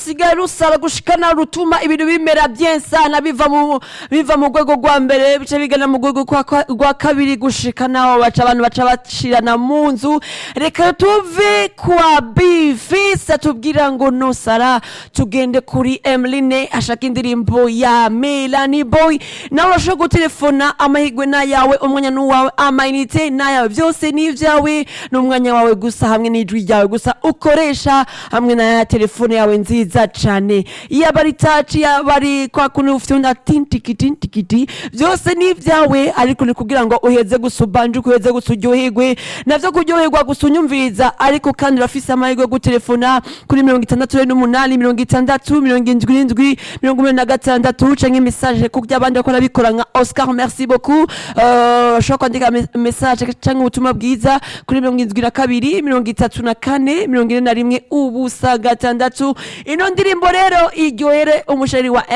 rusigaye rusara gushikana rutuma ibintu bimera bien sana biva mu biva mu rwego rwa mbere bica bigana mu rwego kwa- kwa- rwa kabiri gushikanaho baca abantu baca bashirana mu nzu reka tuve kwa bifisi atubwira ngo nusara tugende kuri emeline ashaka indirimbo ya melani boy nawe urashobora gutelefona amahirwe n'ayawe umwanya n'uwawe amayinite n'ayawe byose ni ibyawe n'umwanya wawe gusa hamwe n'ijwi ryawe gusa ukoresha hamwe na ya telefone yawe nziza cyane yaba ari taci yaba ari kwa kuntu ufite na tintikiti tintikiti byose ni ibyawe ariko ni kugira ngo uheze gusa ubanje uheze gusa uryoherwe navyo kuryoherwa gusa unyumviriza ariko kandi urafise amahirwe yo gutelefona kuri mirongo itandatu n'umunani mirongo itandatu mirongo indwi n'indwi mirongo umunani na gatandatu canke message ku by'abandi bakora bikora nka oscar merci beaucoup Euh, ushobora kwandika me- message canke ubutumwa bwiza kuri mirongo indwi na kabiri mirongo itatu na kane mirongo ine na rimwe ubusa gatandatu ino ndirimbo rero iryohere umusheri wa